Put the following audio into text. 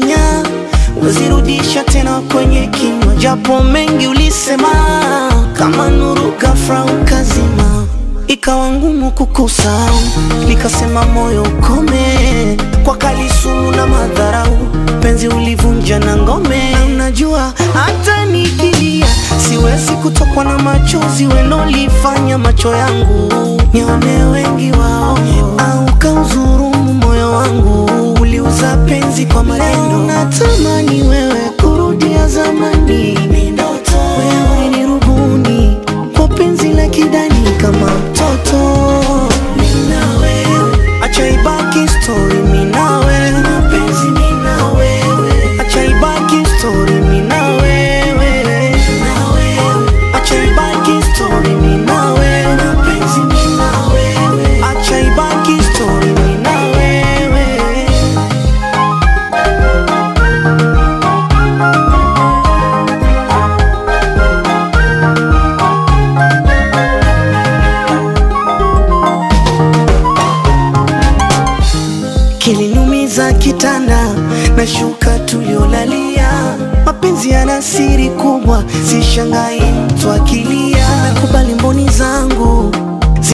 ulifanya wezirudisha tena kwenye kinywa, japo mengi ulisema, kama nuru ghafla ukazima, ikawa ngumu kukusahau, nikasema moyo ukome, kwa kali sumu na madharau, penzi ulivunja na ngome. Na Unajua hata nikilia siwezi kutokwa na machozi welolifanya macho yangu nione wengi wao, au kauzurumu moyo wangu, uliuza penzi kwa maneno. Natamani wewe kurudia zamani, wewe ni rubuni kwa penzi la kidani kama mtoto. Mimi na wewe, acha ibaki story, mimi na wewe, mapenzi mimi na wewe, acha ibaki story, mimi na wewe, na wewe, acha ibaki story, mimi na wewe, mapenzi mimi na wewe, acha ibaki story, mimi na wewe. Kiliniumiza kitanda na shuka tuliolalia, mapenzi yana siri kubwa, sishangai mtu akili